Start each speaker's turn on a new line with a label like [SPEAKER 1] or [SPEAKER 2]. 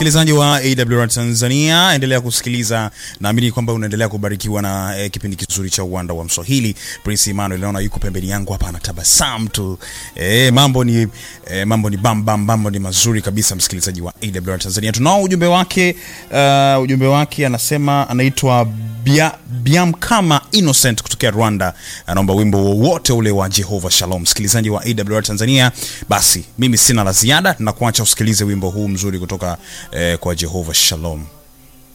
[SPEAKER 1] msikilizaji wa AWR Tanzania, endelea kusikiliza. Naamini kwamba unaendelea kubarikiwa na eh, kipindi kizuri cha uwanda wa Mswahili. Prince Emmanuel naona yuko pembeni yangu hapa anatabasamu tu. Eh, mambo ni eh, mambo ni bam bam, mambo ni mazuri kabisa, msikilizaji wa AWR Tanzania. Tunao ujumbe wake, uh, ujumbe wake anasema anaitwa Bia, Biamkama Innocent kutokea Rwanda, anaomba wimbo wowote ule wa Jehova Shalom. Msikilizaji wa AWR Tanzania, basi mimi sina la ziada, na kuacha usikilize wimbo huu mzuri kutoka eh, kwa Jehova Shalom.